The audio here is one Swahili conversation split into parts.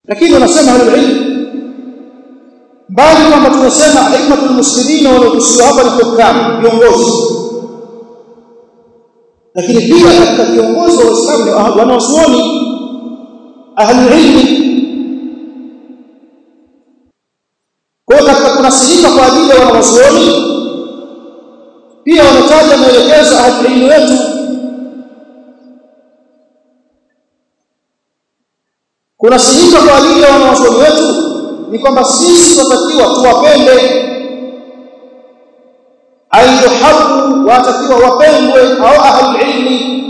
lakini wanasema ahlul mbali kwamba tunasema hikmatul muslimin wanaokusudiwa hapa ni hukam viongozi lakini pia katika viongozi wa Uislamu wanaosuoni ahlul ilmi kwa hiyo katika kunasihika kwa ajili ya wanawazuoni pia wametaja maelekezo ahlul ilmi wetu kunasihika kwa ajili ya wanawazuoni wetu ni kwamba sisi tunatakiwa tuwapende ayuhabu watakiwa wapendwe au ahlul ilmi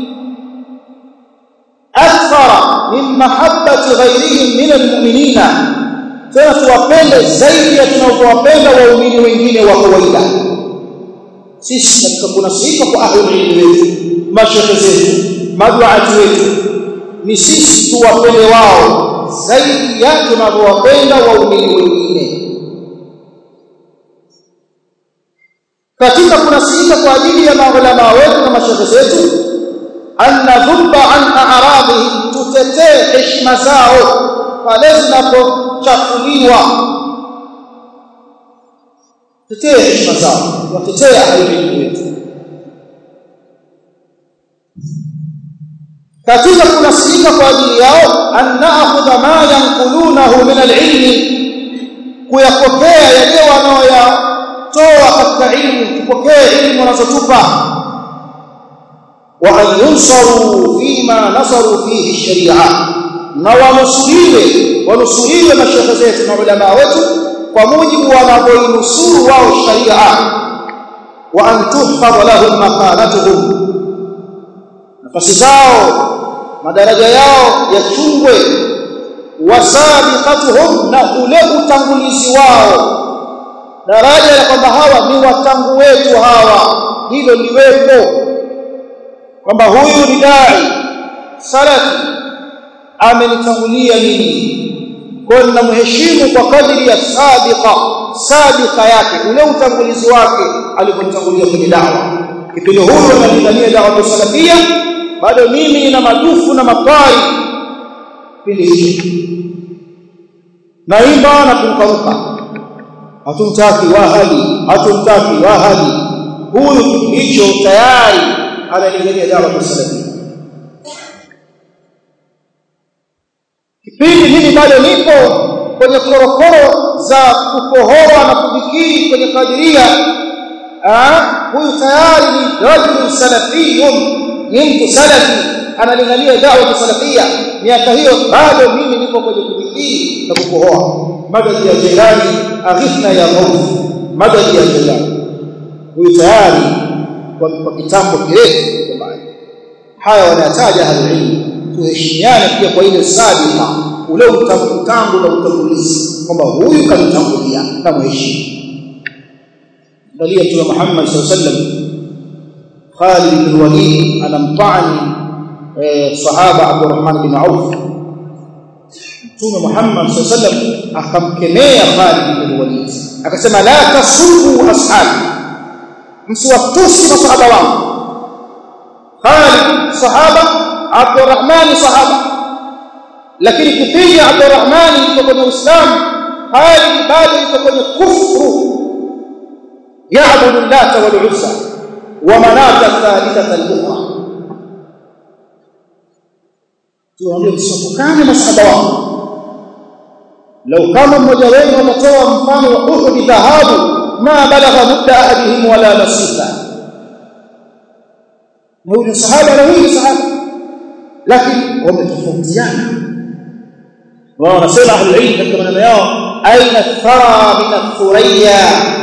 akthara min mahabbati ghayrihim min almu'minina tena tuwapende zaidi ya tunavyowapenda waumini wengine wa kawaida sisi katika kunasihika kwa ahlul ilmi wetu mashekhe zetu maduati wetu ni sisi tuwapende wao zaidi ya tunavyowapenda waumini wengine katika kunasihika kwa ajili ya maulama wetu na mashehe zetu annadhuba an a'radihim tutetee heshima zao pale zinapochafuliwa tetee heshima zao watetee ahli wetu katika kunasihika kwa ajili yao an na'khudha ma yanqulunahu min al-ilmi kuyapokea yale wanaoyatoa katika ilmu tupokee ilmu wanazotupa wa an yunsaru fima nasaru fihi sharia na wanusuriwe wanusuriwe mashekhe zetu na ulama wetu kwa mujibu wanavyoinusuru wao sharia wa an tuhfadha lahum makanatuhum nafasi zao madaraja yao yachungwe wasabiqatuhum na ule utangulizi wao daraja la kwamba hawa ni watangu wetu hawa hilo liwepo kwamba huyu ni dai salafi amenitangulia mimi kwa ninamheshimu kwa kadri ya sabiqa sabiqa yake ule utangulizi wake aliponitangulia kwenye dawa kipindi huyo analingania dawa ya salafia bado mimi nina madufu na makwai kipindi hicho naimba na kumkaruka hatumtaki wahali hatumtaki wahali huyu hicho tayari analingania dawa ya salafia kipindi mimi bado nipo kwenye korokoro za kukohoa na kudhikiri kwenye kadiria huyu tayari ni rajul salafiyun ni mtu salafi analingania dawa salafia miaka hiyo bado mimi nipo kwenye kudhikiri na kukohoa madadi ya jelani aghithna ya maut madadi ya jelani huyu tayari kwa kitambo kirefu haya wanataja halilmu tuheshimiane pia kwa ile sadika ule utangu na utangulizi kwamba huyu kanitangulia na mheshimu angalia mtume Muhammad sallallahu alaihi wasallam Khalid bin Walid anampani sahaba Abdurrahman bin Auf mtume Muhammad sallallahu alaihi wasallam akamkemea Khalid bin Walid akasema la tasubu ashabi msiwatusi masahaba wangu Khalid sahaba Abdurrahman sahaba lakini kipindi Abdurrahman yuko kwenye Uislamu Khalid bado yuko kwenye kufru yaabudu Lata wal Uzza wa manata thalithata al-ukhra tuambie msifukane masahaba wao لو كان mmoja wenu atatoa mfano wa Uhud dhahabu ma balagha mudda ahadihim wala nasifa na huyu sahaba na huyu sahaba lakini wametofautiana wao wanasema ahlul ilm katika maneno yao aina thara min athuriya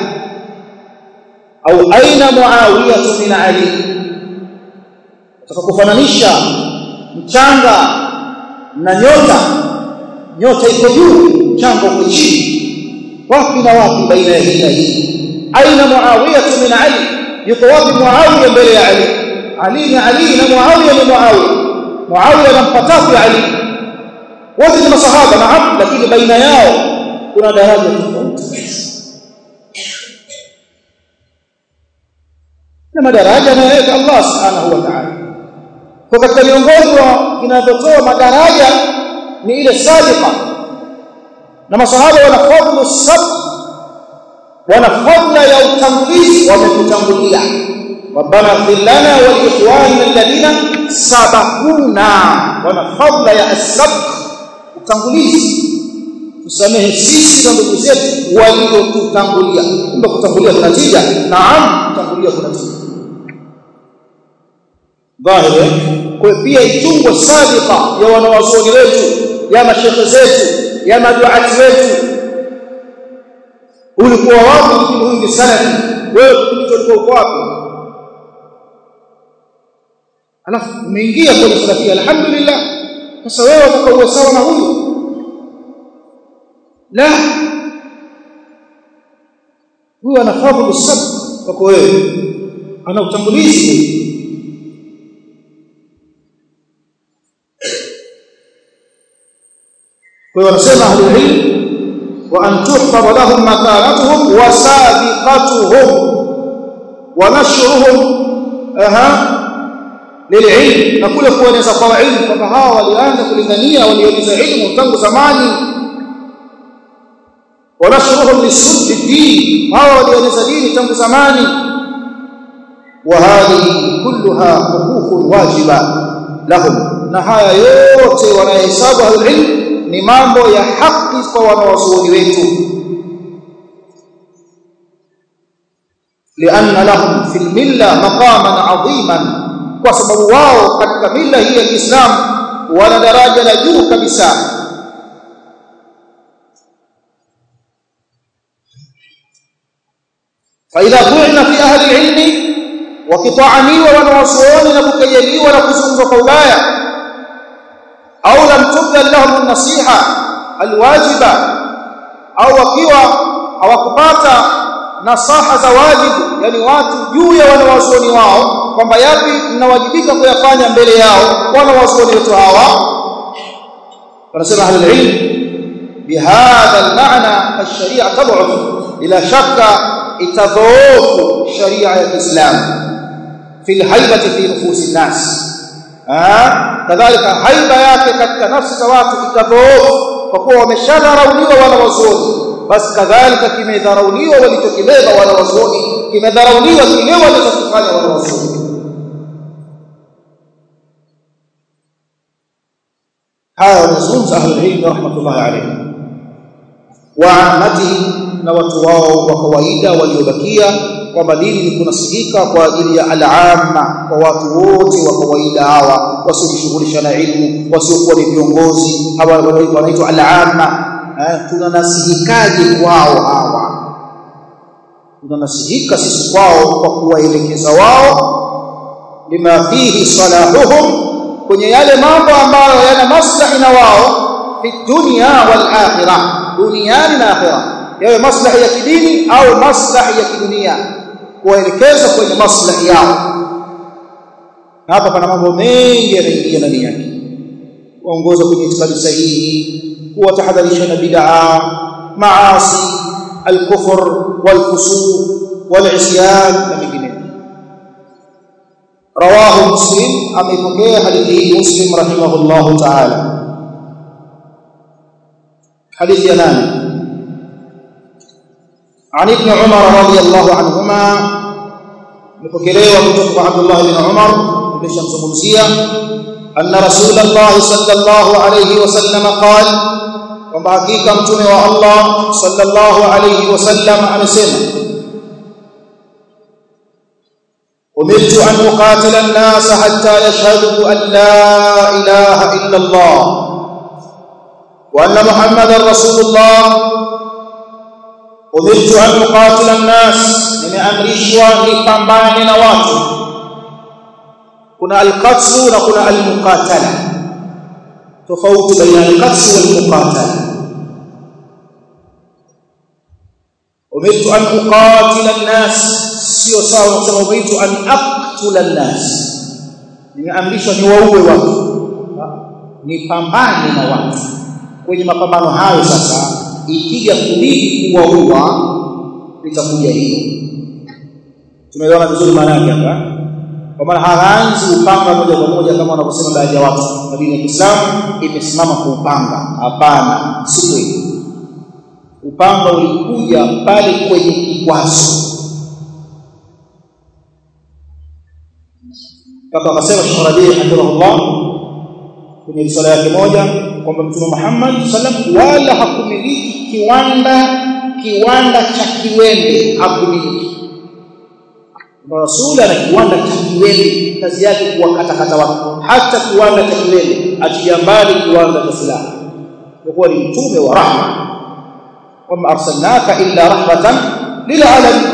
au aina muawiya min ali utakapofananisha mchanga na nyota nyota iko juu mchanga uko chini wapi na wapi baina ya hii na hii aina muawiya min ali yuko wapi muawiya mbele ya ali ali ni ali na muawiya ni muawiya Muawiya anampataku Ali wote ni masahaba naam lakini baina yao kuna daraja tofauti na madaraja anayoweka Allah subhanahu wa ta'ala kwa katika miongozo vinavyotoa madaraja ni ile sadiqa na masahaba wana fadlu sabq wana fadla ya utangulizi wamekutangulia ربنا اغفر لنا ولاخواننا الذين سبقونا wana fadla ya asabq utangulizi tusamehe sisi na ndugu zetu waliotutangulia kumbe kutangulia kuna tija naam kutangulia kuna tija dhahiri kwa pia itungwe sabiqa ya wanawazuoni wetu ya mashekhe zetu ya maduati wetu ulikuwa wapi kipindi huyu ni salafi wewe kipindi ulikuwa uko wapi alafu umeingia kwenye salafia alhamdulillah sasa wewe utaka uwe sawa na huyu la huyu ana fadhlu sabr kwako wewe ana utangulizi kwa hiyo wanasema ahlul ilm wa an tuhfadha lahum makanatuhum wa sabiqatuhum wa nashruhum aha lililm na kule kueneza kwa ilmu kwamba hawa walianza kulingania walieneza ilmu tangu zamani wanashruhum lisuddi din hawa walieneza dini tangu zamani wa hadhihi kulluha huququn wajiba lahum na haya yote wanahesabu ahlulilm ni mambo ya haki kwa wanawazuoni wetu لأن لهم في الملة مقاما عظيما kwa sababu wao katika mila hii ya Kiislamu wana daraja la juu kabisa فإذا طعن في أهل العلم وقطعنيوا ونوصوني نبكيليوا نكزنزوا قولايا أو لم تبذل لهم النصيحة الواجبة أو وكيوا أو كباتا nasaha za wajibu yani watu juu ya wanawazuoni wao kwamba yapi mnawajibika kuyafanya mbele yao wanawazuoni wetu hawa wanasema ahlul ilm bihadha almaana alsharia tad'uf bila shakka itadhoofu sharia ya Kiislam fi alhaibati fi nufusi nas kadhalika haiba yake katika nafsi za watu itadhoofu kwa kuwa wameshadharauliwa wanawazuoni basi kadhalika kimedharauliwa walichokibeba wanawazuoni kimedharauliwa kile walichokifanya wanawazuoni haya wanazungumza ahlul ilm rahmatullahi alayhim wa ammatihi na watu wao wa kawaida waliobakia kwamba dini ni kunasikika kwa ajili ya al-amma kwa watu wote wa kawaida hawa wasiojishughulisha na ilmu wasiokuwa ni viongozi hawa wanaitwa al-amma tunanasihikaje kwao hawa tunanasihika sisi kwao kwa kuwaelekeza wao lima fihi salahuhum kwenye yale mambo ambayo yana maslahi na wao fi dunya wal akhirah duniani na akhirah yawe maslahi ya kidini au maslahi ya kidunia kuwaelekeza kwenye maslahi yao hapa pana mambo mengi yanaingia ndani yake kuongoza kwenye itikadi sahihi kuwatahadharisha na bid'a maasi al-kufr wal-fusuq wal-isyan na mengineyo rawahu muslim amepokea hadithi hii muslim rahimahullahu ta'ala hadithi ya nane عن ابن عمر رضي الله عنهما مكوكلوا kutoka عبد الله بن عمر tumeshamzungumzia أن رسول الله صلى الله عليه وسلم قال kwamba hakika mtume wa Allah sallallahu alayhi wasallam amesema umirtu an uqatila an-nas hatta yashhadu an la ilaha illa Allah wa anna Muhammadar Rasulullah umirtu an uqatila an-nas nimeamrishwa nipambane na watu kuna al-qatl na kuna al-muqatala tofauti baina al-qatl wal-muqatala umirtu an uqatila an-nas sio sawa kusema umirtu an aqtula an-nas nimeamrishwa niwaue watu nipambane na watu kwenye mapambano hayo sasa ikija kubidi kuwaua litakuja hilo tumeelewana vizuri maana yake hapa kwa maana haanzi upanga moja kwa moja kama wanavyosema baadhi ya watu na dini ya Kiislamu imesimama kwa upanga hapana si kweli upanga ulikuja pale kwenye kikwazo mpaka akasema Sheikh Rabi hafidhahullah kwenye risala yake moja kwamba Mtume Muhammad sallam wala hakumiliki kiwanda kiwanda cha kiwembe hakumiliki Rasul ana kiwanda cha kiwembe kazi yake kuwakatakata watu hata kiwanda cha kiwembe achilia mbali kiwanda cha silaha kwa kuwa ni mtume wa rahma wama arsalnaka illa rahmatan lilalamin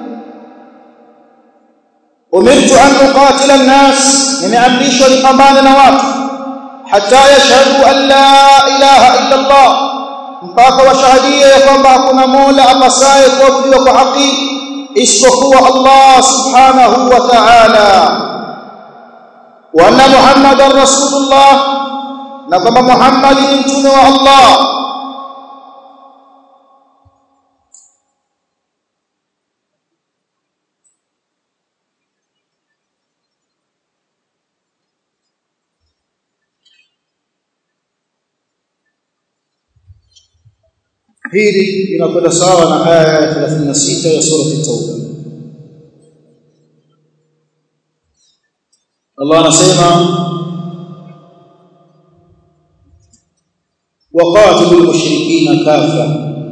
umirtu an uqatila an-nas nimeamrishwa nipambane na watu hatta yashhadu an la ilaha illa Allah mpaka washahadie ya kwamba hakuna mola apasaye kuabudiwa kwa haki isipokuwa Allah subhanahu wa ta'ala wa anna muhammadar rasulullah na kwamba muhammad ni mtume wa Allah hili inakwenda sawa na aya ya 36 ya sura at-tauba Allah anasema waqatilul mushrikina kafa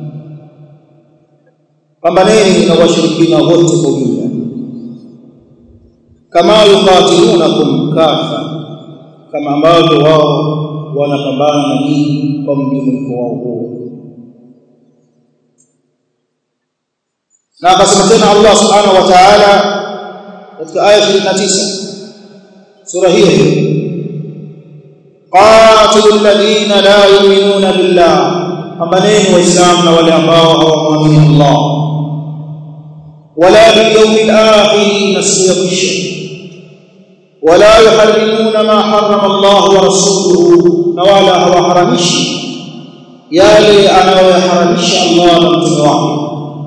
pambaneni na washirikina wote kwa ujumla kama yuqatilunakum kafa kama ambavyo wao wanapambana na nyinyi kwa mjumuiko wao huo na akasema tena Allah subhanahu wa ta'ala katika aya 29 sura hiyo qatilul ladina la yu'minuna billah pambaneni waislamu na wale ambao hawamwamini Allah wala bil yawmil akhir na siku ya mwisho wala yuharrimuna ma harrama Allah wa rasuluhu na wala hawaharamishi yale anayoharamisha Allah na mtume wake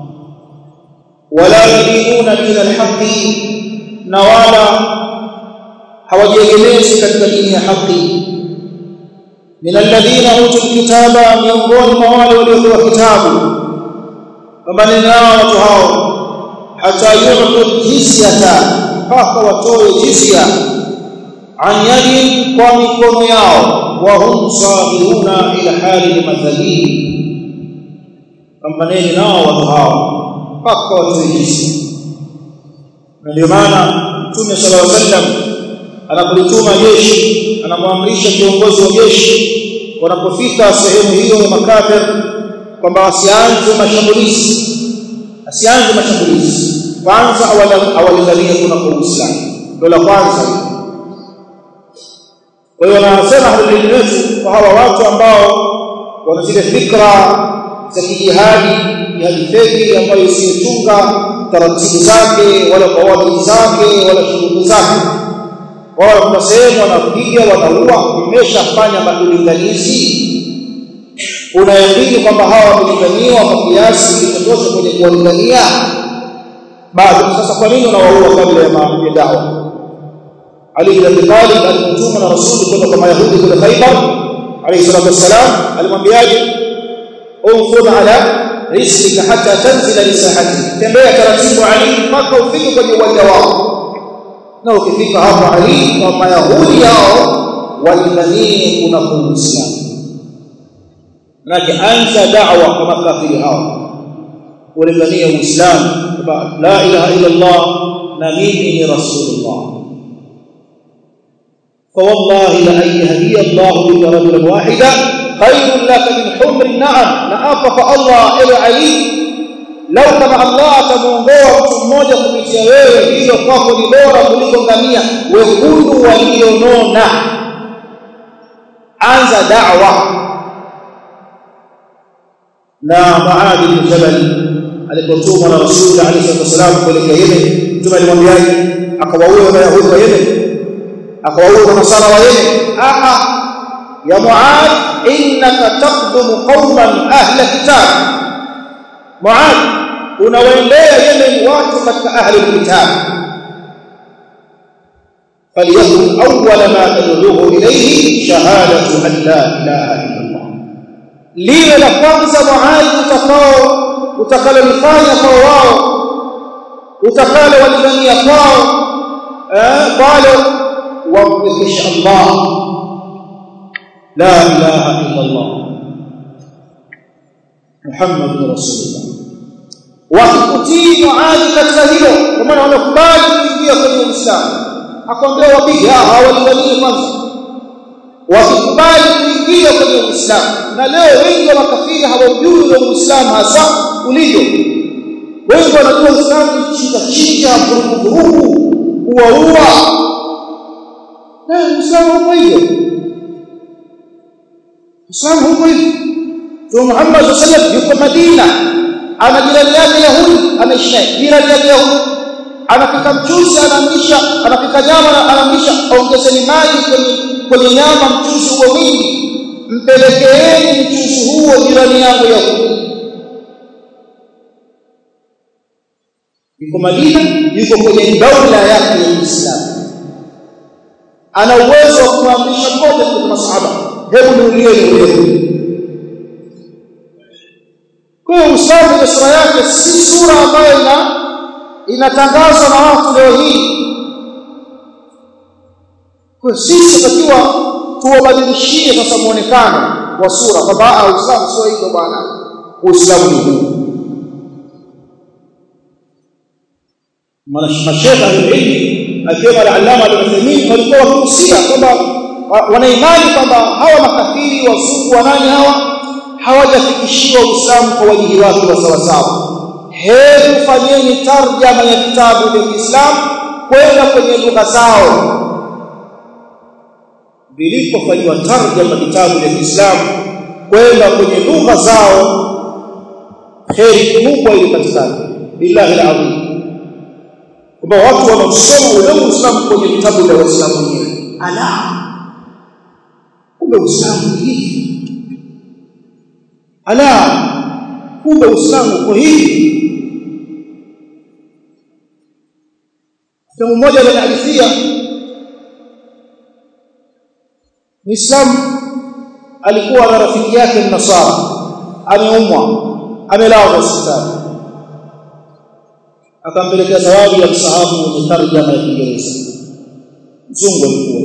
wala yudinuna dina alhaqi na wala hawajiegemezi katika dini ya haki min alladhina utul kitaba miongoni mwa wale waliopewa kitabu kwamba nao watu hao hata yu'tu jizyata mpaka watoe jizya an yadin kwa mikono yao wa hum sabiruna ila hali madhalili pambaneni nao watu hao mpaka watoe jizya na ndio maana Mtume sallallahu alaihi wasallam anapolituma jeshi anamwamrisha kiongozi wa jeshi wanapofika sehemu hiyo ya makafir kwamba wasianze mashambulizi asianze mashambulizi kwanza awalinganie kuna kwa Uislamu ndio la kwanza kwa hiyo wanasema ahlul wetu kwa hawa watu ambao wana zile fikra za kijihadi jihadi feki ambayo isiyochunga taratibu zake wala kawaidi zake wala shughuli zake wao kuna sehemu wanapiga wanaua umeshafanya makulinganizi unaamini kwamba hawa wamelinganiwa kwa kiasi kitotosha kwenye kuwalingania bado sasa kwa nini unawaua kabla ya dawa Ali bin Abi Talib alimtuma na Rasul kwenda kwa Mayahudi kule Khaybar alayhi salatu wassalam alimwambiaje unfud ala rislika hatta tanzila lisahati tembea taratibu Ali mpaka ufike kwenye uwanja wao na ukifika hapo Ali na Mayahudi yao walinganie kuna Uislamu Manake anza da'wa kwa makafiri hao walingania Uislamu la ilaha illa Allah na mimi ni rasulullah فوالله لأن يهدي الله بك رجلا واحدا خير لك من حمر النعم نعاف الله إلى علي لو كما الله atamuongoa mtu mmoja kupitia wewe hiyo kwako ni bora kuliko ngamia wekundu walionona anza da'wa na Muad bin Jabal alipotumwa na Rasul alayhi wasallam kuelekea Yemen mtume alimwambiaje akawaua Wayahudi wa Yemen akawaua Nasara wa Yemen a ya Muad innaka taqdumu qauman ahla kitab Muad unawaendea Yemen watu katika ahli kitab فليكن أول ما تدعوه إليه شهادة أن لا إله إلا الله liwe la kwanza muadi utakao utakalolifanya kwa wao utakalo walifanyia kwao eh pale wampekesha Allah la ilaha illa Allah Muhammadur Rasulullah wakikutii muadi katika hilo kwa maana wanakubali kuingia kwenye Uislamu akwambia wapige hawalinganii kwanza wakikubali kuingia kwenye Uislamu na leo wengi wa makafiri hawajui ule Uislamu hasa ulivyo wengi wanajua Uislamu ni chinja chinja vurugu vurugu uaua na Uislamu huko hivyo Uislamu huko hivyo Mtume Muhammad sallallahu alaihi wasallam yuko Madina ana jirani yake Yahudi anaishi naye jirani yake Yahudi anapika mchuzi anaamrisha anapika nyama anaamrisha ongezeni maji kwenye kwenye nyama mchuzi huo mwingi mpelekeeni mchuzi huo jirani yangu Yahudi yuko Madina yuko kwenye daula yake ya Uislamu ana uwezo wa kuamrisha mmoja kutoka masahaba hebu niulieni wewe kwa hiyo Uislamu ni sura yake si sura ambayo ina inatangazwa na watu leo hii kwa sisi tutakiwa tuwabadilishie sasa muonekano wa sura kwamba Uislamu sio hivyo bwana Uislamu ni huu mashekha ilmi akiwemo al-allama al-Uthaymeen walikuwa wakihusia kwamba wanaimani kwamba hawa makafiri wazungu wa nani hawa hawajafikishiwa Uislamu kwa wajihi wake wa sawa sawa hebu fanyeni tarjama ya vitabu vya Kiislamu kwenda kwenye lugha zao vilipofanywa tarjama vitabu vya Kiislamu kwenda kwenye lugha zao kheri kubwa ilipatikana billahi alazim kwamba watu wanaosoma ule Uislamu kwenye vitabu vya Waislamu wenyewe ala kumbe Uislamu ni hivi ala kumbe Uislamu uko hivi Mtu mmoja anahadithia Muislamu alikuwa na rafiki yake Mnasara ameumwa amelazwa hospitali akampelekea zawadi ya msahafu wenye tarjama ya Kiingereza mzungu alikuwa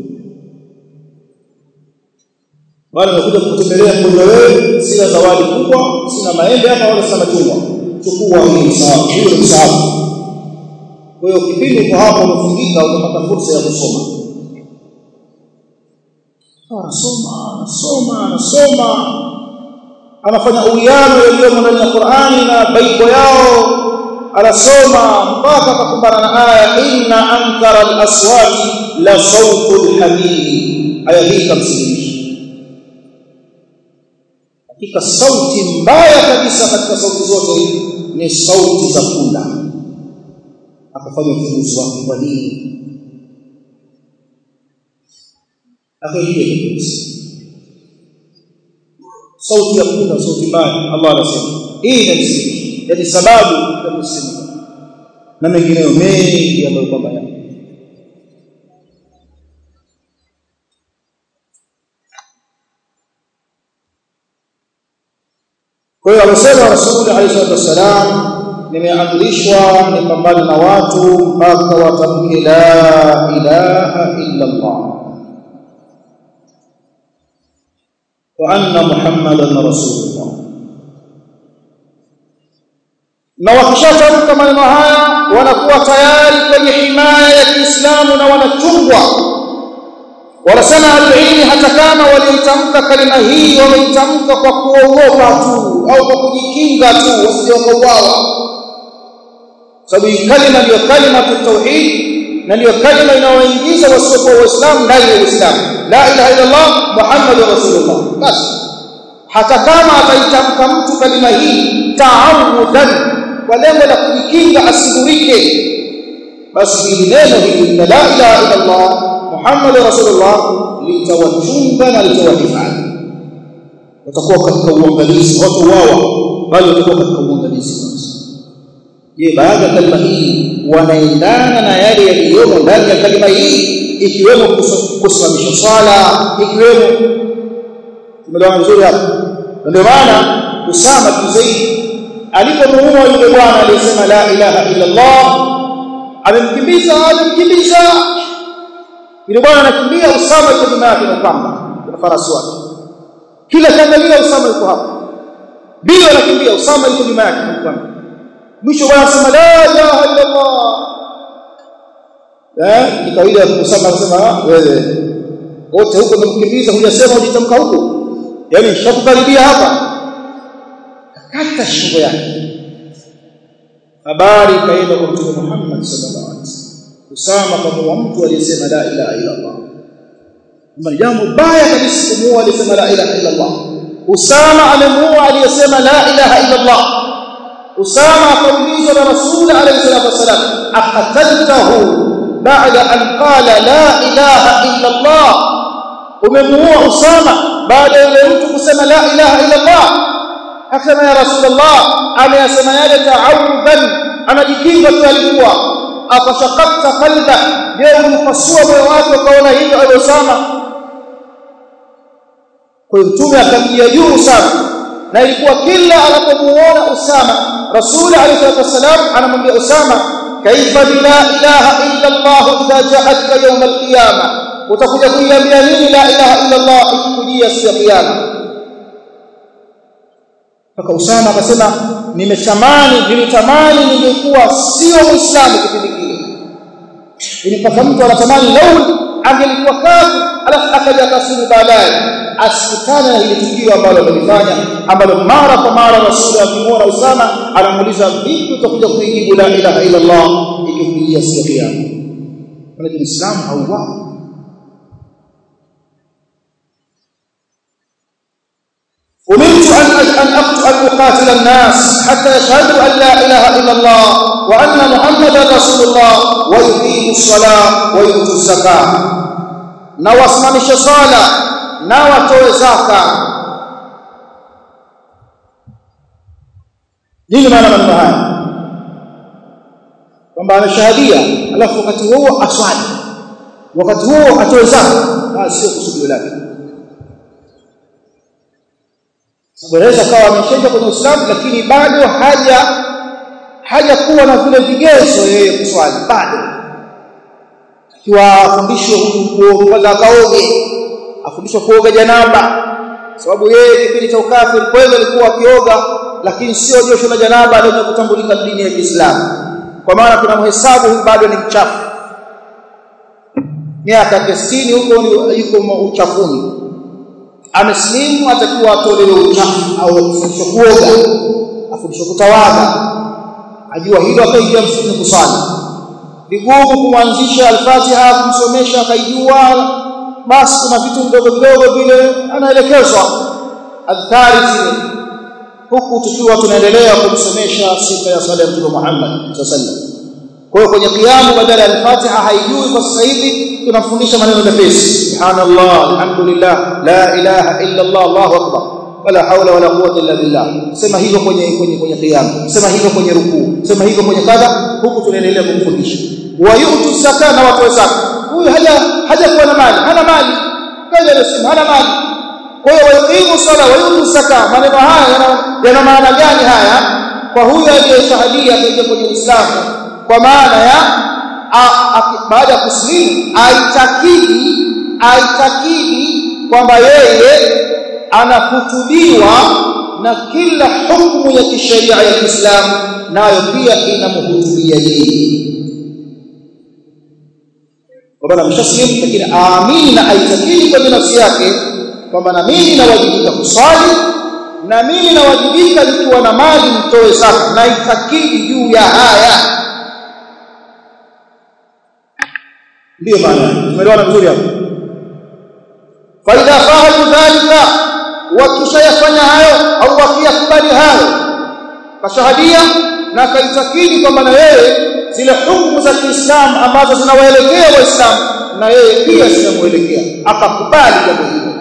wale wamekuja kutembelea mgonjwa wewe sina zawadi kubwa sina maembe hapa wala sina machungwa chukua hii msahafu hiyo msahafu kwa hiyo kipindi uko hapo umefungika utapata fursa ya kusoma anasoma anasoma anasoma anafanya uwiano yaliyomo ndani ya Qur'ani na baiko yao anasoma mpaka akakumbana na aya inna ankara al-aswati la sawtul hamid aya hii kamsilimisha hakika sauti mbaya kabisa katika sauti zote ni sauti za kula akafanya uchunguzi wake kwa nini akaingia kabisa sauti ya kula sauti mbaya Allah anasema hii ni msingi yani sababu ya msingi na mengineyo mengi ambayo kwamba yapo kwa hiyo amesema Rasul alayhi salatu wasalam nimeamrishwa nipambane na watu mpaka watamke la ilaha illa Allah wa anna muhammadan rasulullah na wakishatamka maneno haya wanakuwa tayari kwenye himaya ya Kiislamu na wanachungwa wanasema alilmi hata kama walitamka kalima hii wameitamka kwa kuogopa tu au kwa kujikinga tu wasije wakauawa sababu hii kalima ndio kalima tauhid na ndio kalima inayoingiza wasiokuwa waislamu ndani ya uislamu la ilaha illa allah muhammadur rasulullah basi hata kama ataitamka mtu kalima hii taawudan kwa lengo la kujikinga asigurike basi hili neno hili la ilaha illa allah Muhammad Rasulullah litawachunga na litawahifadhi watakuwa katika uangalizi watu wao bali watakuwa katika uangalizi je baada ya kalima hii wanaendana na yale yaliyomo ndani ya kalima hii ikiwemo kusimamisha swala ikiwemo tumeelewa vizuri hapo ndio maana Usama bin Zaid alipomuua yule bwana aliyesema la ilaha illa Allah amemkimbiza amemkimbiza yule bwana anakimbia Usama yuko nyuma yake na pamba na farasi wake kila kiangalia Usama yuko hapo ndio anakimbia Usama yuko nyuma yake na pamba mwisho bwana anasema la ilaha illa Allah eh ni kawaida ya Usama anasema wewe wote huko umemkimbiza hujasema ujitamka huko yani shakukaribia hapa kata shingo yake habari kaenda kwa mtume Muhammad sallallahu alaihi wasallam Usama kama mtu aliyesema la ilaha illa Allah ni jambo baya kabisa kumuua aliyesema la ilaha illa Allah Usama amemuua aliyesema la ilaha illa Allah Usama akaulizwa na Rasul alayhi salatu wasallam aqataltahu ba'da an qala la ilaha illa Allah umemuua Usama baada ya yule mtu kusema la ilaha illa Allah akasema ya Rasulullah ameyasema yale ta'awudan anajikinga tu alikuwa afashaqaqta qalba je umpasua moyo wake ukaona hivyo aliyosema kwa hiyo mtume akamjia juu sana na ilikuwa kila anapomuona Usama Rasul alayhi wasallam anamwambia Usama kaifa la ilaha illa Allah idha ja'atka yawm al-qiyamah utakuja kuiambia nini la ilaha illa Allah ikikujia siku ya kiyama mpaka Usama akasema nimetamani nilitamani ningekuwa sio muislamu kipindi kile ilipata mtu anatamani lau angelikuwa kafu alafu akaja kasiri baadaye asikutane na ile tukio ambalo amelifanya ambalo mara kwa mara rasuli akimwona Usama anamuuliza vipi utakuja kuijibu la ilaha illa Allah ikikujia siku ya kiyama lakini Uislamu hauwao أمرت أن أن أن أقاتل الناس حتى يشهدوا أن لا إله إلا الله وأن محمدا رسول الله ويقيموا الصلاة ويؤتوا الزكاة na wasimamishe sala na watoe zaka nini maana maneno haya kwamba ameshahadia alafu wakati huo aswali wakati huo atoe zaka sio kusudio lake Anaweza kawa ameshaja kwenye Uislamu lakini bado haja haja kuwa na vile vigezo yeye kuswali bado. Akiwa afundishwe kwanza akaoge, afundishwe kuoga janaba. Sababu yeye kipindi cha ukafiri kweli alikuwa akioga lakini sio josho la janaba ndio kutambulika dini ya Kiislamu. Kwa maana tunamhesabu huyu bado ni mchafu. Miaka 60 huko yuko uchafuni ameslimu atakuwa atolewe uchafu au afundishwe kuoga afundishwe kutawadha ajua hilo akaingia msikitini kusali vigumu kumwanzisha al-Fatiha kumsomesha akaijua basi kuna vitu vidogo vidogo vile anaelekezwa adhkari zile huku tukiwa tunaendelea kumsomesha sifa ya sala ya Mtume Muhammad sallallahu alaihi wasallam kwa hiyo kwenye kiamu badala ya al-Fatiha haijui kwa sasa hivi tunafundisha maneno mepesi subhanallah alhamdulillah la ilaha illa Allah Allahu akbar wala haula wala quwwata illa billah sema hivyo kwenye kwenye kwenye kiamu sema hivyo kwenye rukuu sema hivyo kwenye kadha huku tunaendelea kumfundisha wa yu'tu zaka na watu zaka huyu haja haja kuwa na mali hana mali kaja anasema hana mali kwa hiyo wayuqimu sala wa yu'tu zaka maneno haya yana maana gani haya kwa huyu aliyeshahadia katika kwenye Uislamu kwa maana ya baada ya kuslimu aitakidi aitakidi kwamba yeye anakutubiwa na kila hukumu ya kisheria ya Kiislamu nayo pia inamhutubia yeye kwamba ameshaslimu lakini aamini na aitakidi kwenye nafsi yake kwamba na mimi nawajibika kuswali na mimi nawajibika nikiwa na mali nitoe zaka na itakidi juu ya haya ndio maana tumeelewana vizuri hapo faida fahamu dhalika wakishayafanya hayo au wakiyakubali hayo kashahadia na kaitakidi kwamba na yeye zile hukumu za Kiislamu ambazo zinawaelekea waislamu na yeye pia zinamuelekea akakubali jambo hilo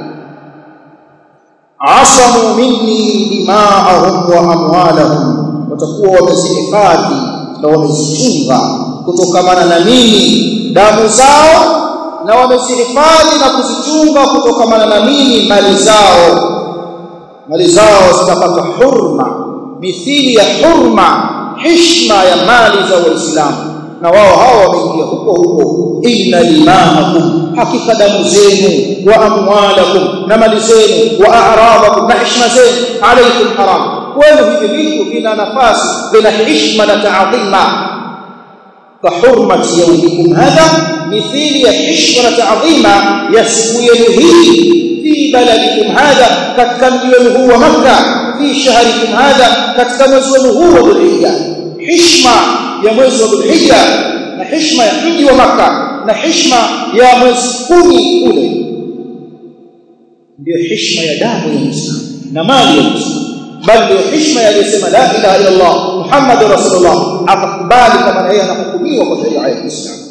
asamu minni dima'ahum wa amwalahum watakuwa wamezihifadhi na wamezichunga kutokamana na mimi damu zao na wamezihifadhi na kuzichunga kutokamana na mimi mali zao mali zao zitapata hurma mithili ya hurma heshima ya mali za waislamu na wao hao wameingia huko huko inna dima'akum hakika damu zenu wa amwalakum na mali zenu wa a'radakum na heshima zenu alaykum haram kwenu hivi vitu vina nafasi vina heshima na taadhima كحرمة يومكم هذا مثيل يحشم تعظيما يسمو هي في بلدكم هذا كتكم هو مكة في شهركم هذا كتكم هو ذو الحجة حشمة يا mwezi wa Dhulhijja na heshima ya mji wa Makka na heshima ya mwezi kumi kule ndio heshima ya damu ya Muislamu na mali ya Muislamu bali ndio heshima ya aliyesema la ilaha illa Allah Muhammadur Rasulullah akakubali kama yeye anahukumiwa kwa sheria ya Uislamu